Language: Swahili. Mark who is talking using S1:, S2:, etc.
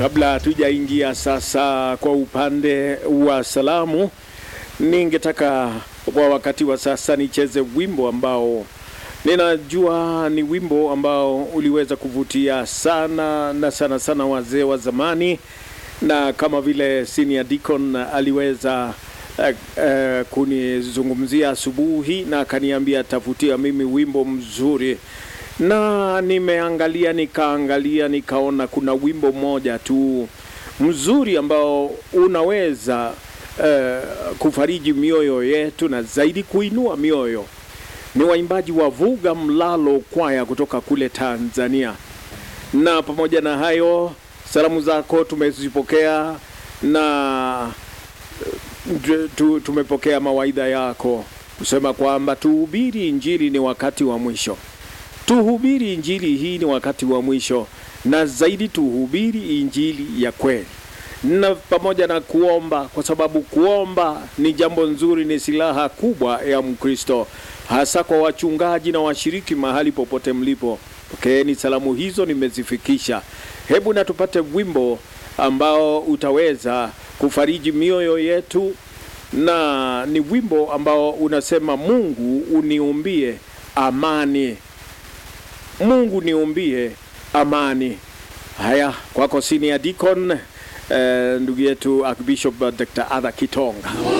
S1: Kabla hatujaingia sasa kwa upande wa salamu, ningetaka kwa wakati wa sasa nicheze wimbo ambao ninajua ni wimbo ambao uliweza kuvutia sana na sana sana wazee wa zamani, na kama vile Senior Deacon aliweza eh, eh, kunizungumzia asubuhi na akaniambia tafutia mimi wimbo mzuri na nimeangalia nikaangalia nikaona kuna wimbo mmoja tu mzuri ambao unaweza uh, kufariji mioyo yetu na zaidi kuinua mioyo. Ni waimbaji wa Vuga Mlalo Kwaya kutoka kule Tanzania, na pamoja na hayo salamu zako tumezipokea na tu- tu- tumepokea mawaidha yako kusema kwamba tuhubiri Injili, ni wakati wa mwisho tuhubiri injili hii ni wakati wa mwisho, na zaidi tuhubiri injili ya kweli, na pamoja na kuomba, kwa sababu kuomba ni jambo nzuri, ni silaha kubwa ya Mkristo, hasa kwa wachungaji na washiriki mahali popote mlipo. Pokeeni salamu hizo, nimezifikisha. Hebu na tupate wimbo ambao utaweza kufariji mioyo yetu, na ni wimbo ambao unasema Mungu uniumbie amani Mungu niumbie amani. Haya, kwako Senior Deacon, eh, ndugu yetu Archbishop Dr. Adha Kitonga.